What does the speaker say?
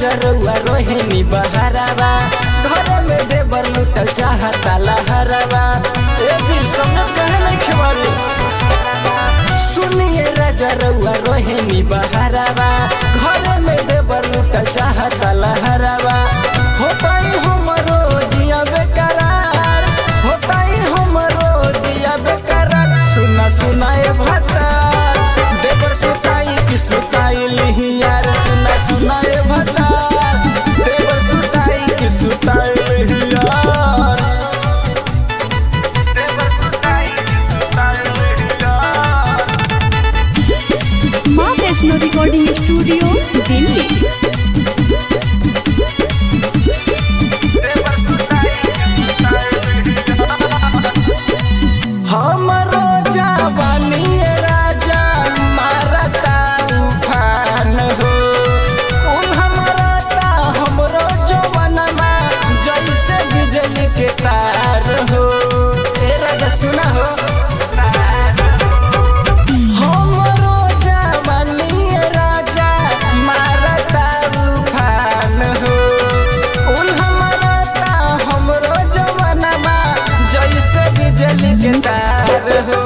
राजा रउआ रोहिणी बहरावा घरे में देवर लुटल चाहता लहरावा ए जी समझ कहे नहीं खेवारी सुनिए राजा रउआ रोहिणी बहरावा घरे में देवर लुटल चाहता लहरावा होताई हमरो जिया बेकरार होताई हमरो जिया बेकरार सुना सुनाए भता देवर सुताई की सुताई लिही यार सुना सुनाए भता देवर सुताई की सुताई लिही यार देवर सुताई की सुताई लिही यार माँ वैष्णो रिकॉर्डिंग स्टूडियो दिल्ली हमरो जवानी राजा मारता उफान हो उन हमरता हमरो जवानमा जैसे बिजली के तार हो ए राजा सुना हो हमरो जवानी राजा मारता उफान हो उन हमरता हमरो जवानमा जैसे बिजली के तार हो